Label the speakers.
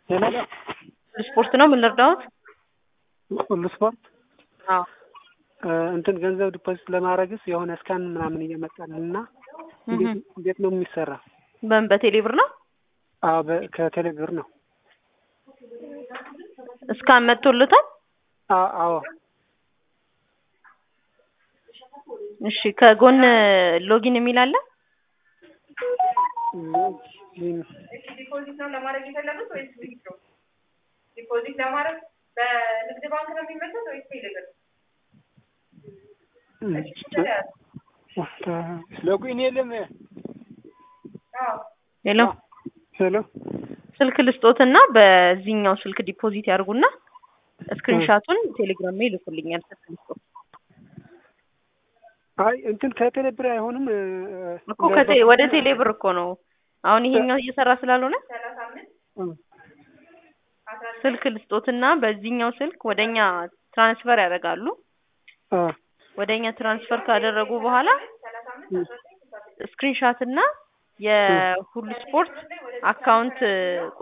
Speaker 1: ሌላ
Speaker 2: ስፖርት ነው። ምን ልርዳዎት?
Speaker 1: ሁሉ ስፖርት
Speaker 2: አዎ
Speaker 1: እንትን ገንዘብ ዲፖዚት ለማድረግስ የሆነ ስካን ምናምን እየመጣልን እና እንዴት እንዴት ነው የሚሰራ?
Speaker 2: በምን በቴሌ ብር ነው?
Speaker 1: አዎ በ- ከቴሌ ብር ነው።
Speaker 2: እስካን መጥቶልታል?
Speaker 1: አዎ አዎ
Speaker 2: እሺ ከጎን ሎጊን የሚል አለ?
Speaker 1: ሎጊን
Speaker 3: ዲፖዚት ነው ለማድረግ የፈለጉት ወይስ ዊዝድሮ? ዲፖዚት ለማድረግ በንግድ ባንክ ነው የሚመጡት ወይስ ቴሌብር?
Speaker 1: ሎጊን የለም።
Speaker 3: አዎ
Speaker 2: ሄሎ
Speaker 1: ሄሎ
Speaker 2: ስልክ ልስጦትና በዚህኛው ስልክ ዲፖዚት ያርጉና ስክሪንሻቱን ቴሌግራም ላይ ይልኩልኛል። ስልክ ልስጦት
Speaker 1: አይ እንትን ከቴሌ ብር አይሆንም
Speaker 2: እኮ ከቴ ወደ ቴሌ ብር እኮ ነው አሁን ይሄኛው እየሰራ ስላልሆነ
Speaker 3: ሰላሳ አምስት
Speaker 2: ስልክ ልስጦትና በዚህኛው ስልክ ወደኛ ትራንስፈር ያደርጋሉ። ወደኛ ትራንስፈር ካደረጉ በኋላ ስክሪንሻት እና የሁሉ ስፖርት አካውንት